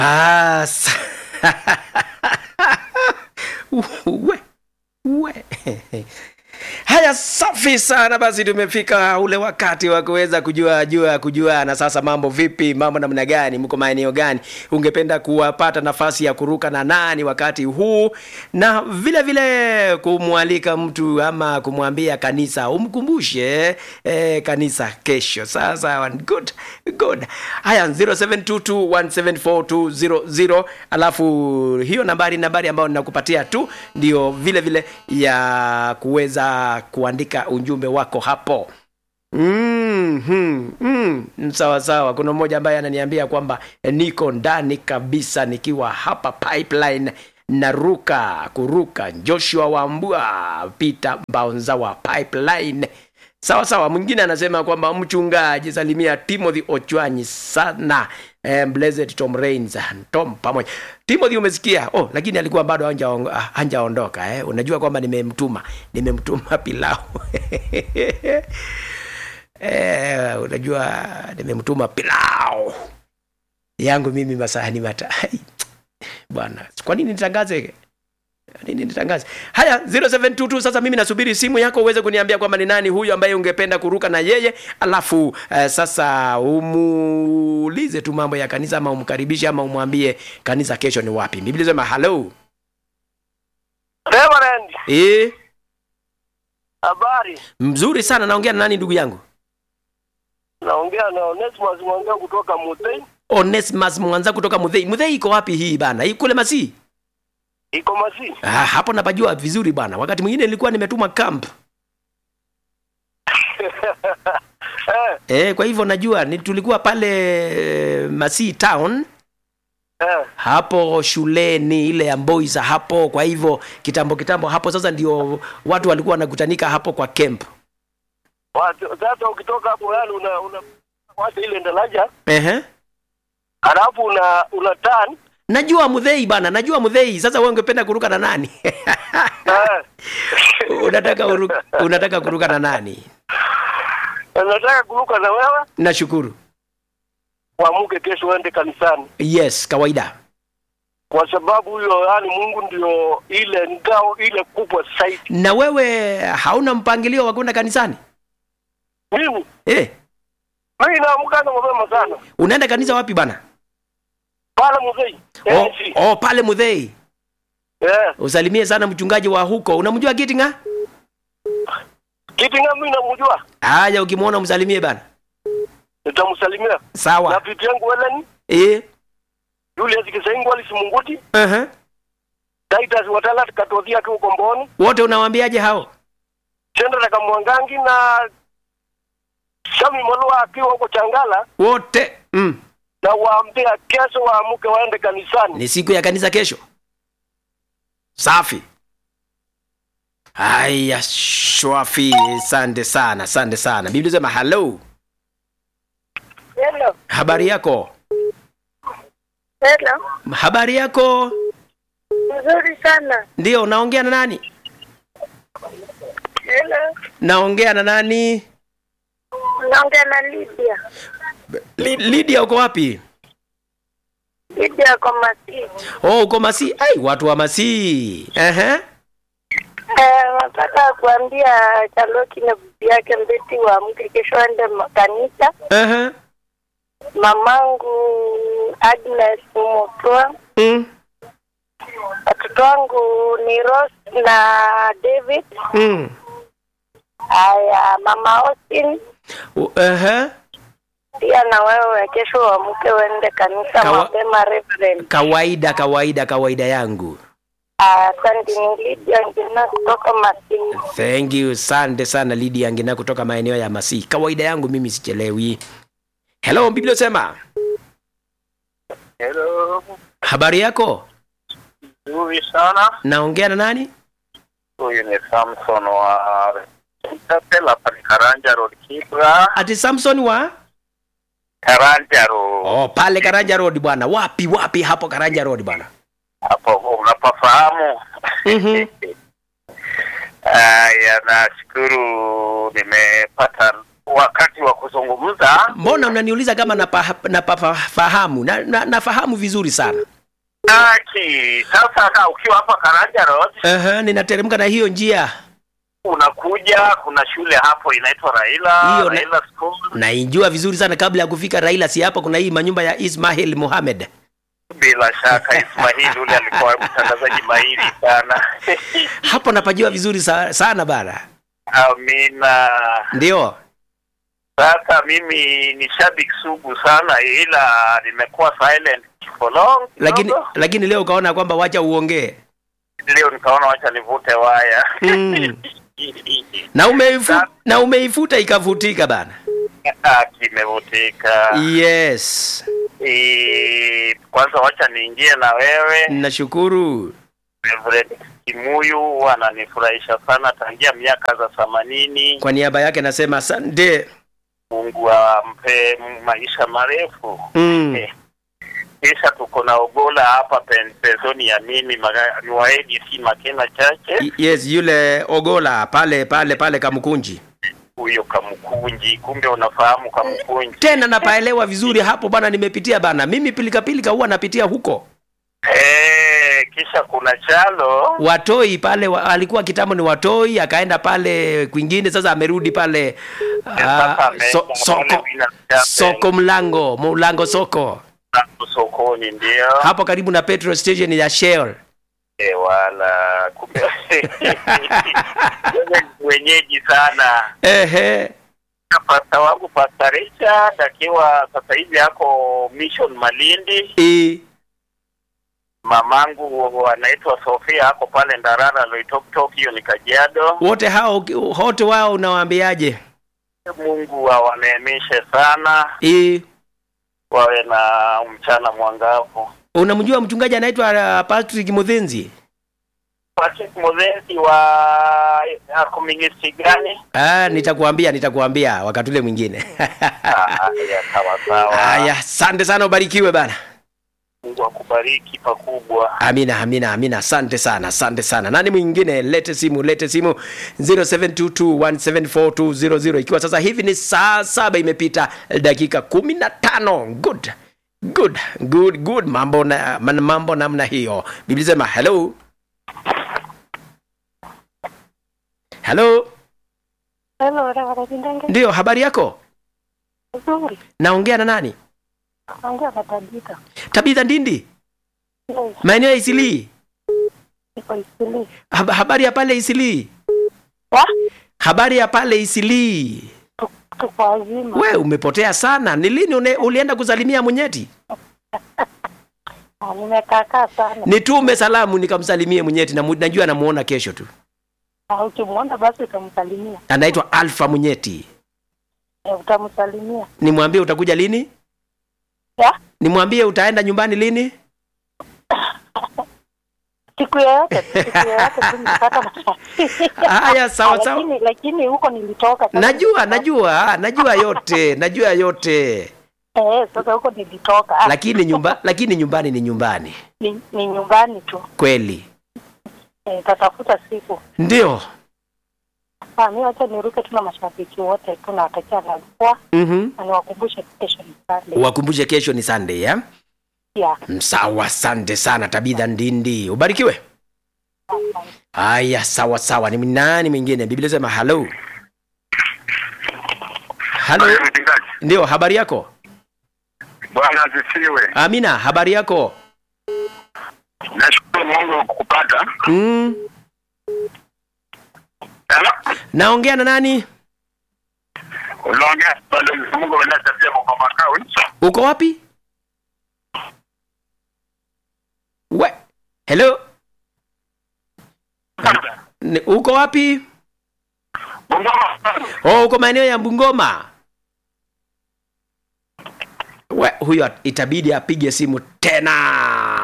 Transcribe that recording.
Ah, sa- we, we. Haya, safi sana. Basi tumefika ule wakati wa kuweza kujua jua kujua, na sasa mambo vipi? Mambo namna gani? Mko maeneo gani? Ungependa kuwapata nafasi ya kuruka na nani wakati huu, na vile vile kumwalika mtu ama kumwambia kanisa umkumbushe eh, kanisa kesho. Sasa good good. Haya, 0722174200 alafu hiyo nambari nambari ambayo ninakupatia tu ndio vile vile ya kuweza kuandika ujumbe wako hapo mm, mm, mm. sawa sawa kuna mmoja ambaye ananiambia kwamba eh, niko ndani kabisa nikiwa hapa pipeline naruka kuruka joshua wambua peter mbaonza wa pipeline sawa sawa mwingine anasema kwamba mchungaji salimia timothy ochwanyi sana eh, blessed tom rains tom pamoja timothy umesikia oh lakini alikuwa bado hanja- hanjaondoka eh. unajua kwamba nimemtuma nimemtuma pilau eh, unajua nimemtuma pilau yangu mimi masahani matai bwana kwa nini nitangaze nini nitangaze haya 0722 sasa mimi nasubiri simu yako uweze kuniambia kwamba ni nani huyu ambaye ungependa kuruka na yeye alafu uh, sasa umuulize tu mambo ya kanisa ama umkaribishe ama umwambie kanisa kesho ni wapi biblia sema hello Reverend, e, habari. mzuri sana naongea na nani ndugu yangu Naongea na Onesimus Mwanga kutoka Mutei. onesmas mwanza kutoka mudhei mudhei iko wapi hii bana hii kule masii Iko Masi. ah, hapo napajua vizuri bana wakati mwingine nilikuwa nimetuma camp eh, e, kwa hivyo najua ni tulikuwa pale eh, masii town eh. hapo shuleni ile ya boys hapo kwa hivyo kitambo kitambo hapo sasa ndio watu walikuwa wanakutanika hapo kwa camp Watu- Sasa ukitoka hapo yani una una wacha ile ndalaja, Ehe. halafu una una turn najua mudhei bana najua mudhei sasa wewe ungependa kuruka na nani eh. unataka uruka, unataka kuruka na nani Nataka kuruka na wewe nashukuru uamuke kesho uende kanisani, yes kawaida kwa sababu huyo yani Mungu ndio ile ngao ile kubwa zaidi. na wewe hauna mpangilio wa kwenda kanisani Mimi eh, mimi naamka na mapema sana unaenda kanisa wapi bana pale Mutei. oh, Eh, oh, pale mudhei eh. usalimie sana mchungaji wa huko unamjua kitinga Kitinga mimi namjua, haya ukimwona msalimie bana nitamsalimia na sawa vitu yangu Helen eh, Julius Kisaingu alisimunguti uh-huh. Titus Watala katothia akiwa Komboni wote unawaambiaje hao Sendra Kamwangangi na Sami Molwa akiwa huko Changala wote mm. na waambia kesho waamuke waende kanisani. ni siku ya kanisa kesho safi haya shwafi sande sana sande sana biblia sema hello Hello. habari yako Hello. habari yako Nzuri sana. ndio naongea na nani Hello. naongea na nani Naongea na Lydia. Li- lidia uko wapi Lydia kwa Masi. oh uko masii ai watu wa masii Ehe. Eh, nataka kuambia Charlotte na bibi yake Mbeti waamke kesho aende ma- kanisa. Ehe. Mamangu Agnes Mutwa. Mm. Watoto wangu ni Rose na David. Mm. Haya, mama Austin U- Ehe. pia na wewe kesho waamke uende kanisa Kawa- mapema Reverend. kawaida kawaida kawaida yangu Asante, ni Lydia Ngina kutoka Masi. thank you sante sana lidi angina kutoka maeneo ya masii kawaida yangu mimi sichelewi hello biblia sema Hello. habari yako Nzuri sana. naongea na nani Huyu ni Samson wa Tapela pale Karanja Road Kibra. ati samson wa Karanja Road. oh, pale karanja road bwana wapi wapi hapo karanja road bwana Hapo unapafahamu. mm-hmm. Aya, nashukuru nimepata wakati wa kuzungumza. mbona unaniuliza kama napafahamu na, napafahamu? na, na, nafahamu vizuri sana Aki, sasa ka ukiwa hapa Karanja Road uh-huh, ninateremka na hiyo njia unakuja, kuna shule hapo inaitwa Raila Hiyo na- Raila School. naijua vizuri sana kabla ya kufika raila si hapa kuna hii manyumba ya ismail mohamed Bila shaka Ismail ule alikuwa mtangazaji mahiri sana. hapo napajua vizuri sa, sana bana Amina. ndio Sasa mimi ni shabiki sugu sana, ila nimekuwa silent for long lakini kidogo. lakini leo ukaona kwamba wacha uongee leo nikaona wacha nivute waya Mm. na umeifu, na umeifuta ikavutika bana Ah, kimevutika. yes Eh, kwanza wacha niingie na wewe nashukuru Reverend Kimuyu, ananifurahisha sana tangia miaka za themanini. kwa niaba yake nasema asante Mungu ampe maisha marefu. mm. Eh, Kisha tuko na Ogola hapa pen- penzoni ya mimi maga- ni wa ADC Makena Chache, Y- yes yule ogola pale pale pale kamkunji huyo Kamkunji. Kumbe unafahamu Kamkunji. tena napaelewa vizuri hapo bana nimepitia bana mimi pilikapilika huwa napitia huko Eh, kisha kuna Chalo watoi pale wa, alikuwa kitambo ni watoi akaenda pale kwingine sasa amerudi pale Sasa ah, ameenda so, pale soko Winners Chapel. soko mlango mlango soko Hapo sokoni ndio hapo karibu na petrol station ya shell Eh, wala kumbe wewe ni mwenyeji sana. ehe Pasta wangu Pasta Richard akiwa sasa hivi ako Mission Malindi. I, Mamangu anaitwa Sofia ako pale Ndarara Loitoktok, hiyo ni Kajiado. wote hao wote wao unawaambiaje Mungu awaneemeshe sana, I, wawe na mchana mwangavu. unamjua mchungaji anaitwa uh, Patrick Muthinzi Patrick Muzenzi wa ako ministry gani? ah, nitakuambia nitakuambia wakati ule mwingine Ah, ya sawa sawa. haya asante sana ubarikiwe bana Mungu akubariki pakubwa. amina amina amina asante sana asante sana nani mwingine lete simu lete simu 0722174200 ikiwa sasa hivi ni saa saba imepita dakika kumi na tano good good good good mambo na man- mambo namna hiyo biblia sema hello hello Hello, Reverend Ndenge. ndio habari yako Nzuri. naongea na nani Naongea na Tabitha. tabitha ndindi Yes, maeneo ya isilii niko Isili. Hab- habari ya pale isilii Wa? habari ya pale isilii Tu- Tuko wazima. we umepotea sana ni lini une, ulienda kusalimia mwenyeti Ah, Nimekaakaa sana. nitume salamu nikamsalimie mwenyeti na mu- najua namuona kesho tu Ah, Ukimwona basi utamsalimia. anaitwa alfa mwenyeti Eh, Utamsalimia. nimwambie utakuja lini Ya? nimwambie utaenda nyumbani lini Siku yoyote, siku yoyote tu nikipata nafasi. haya sawa Ah, sawa Lakini lakini huko nilitoka. sasa najua nilitoka. najua najua yote najua yote Eh, sasa huko nilitoka. Ah, lakini nyumba lakini nyumbani ni nyumbani ni, ni nyumbani tu. kweli Eh, tatafuta siku. ndio Ah, mimi wacha niruke tu na mashabiki wote tu nawatakia nalikuwa mm-hmm. na niwakumbushe kesho ni Sunday. wakumbushe kesho ni sunday ya Yeah. sawa asante sana tabitha ndindi ubarikiwe haya sawa sawa ni nani mwingine biblia sema halo halo ndio habari yako Bwana asifiwe. amina habari yako Nashukuru Mungu kukupata. mm. Hello? naongea na nani Unaongea bado Mungu anasaidia kwa makao. uko wapi we hello Ni- uko wapi Mungu oh, uko maeneo ya bungoma we huyo itabidi apige simu tena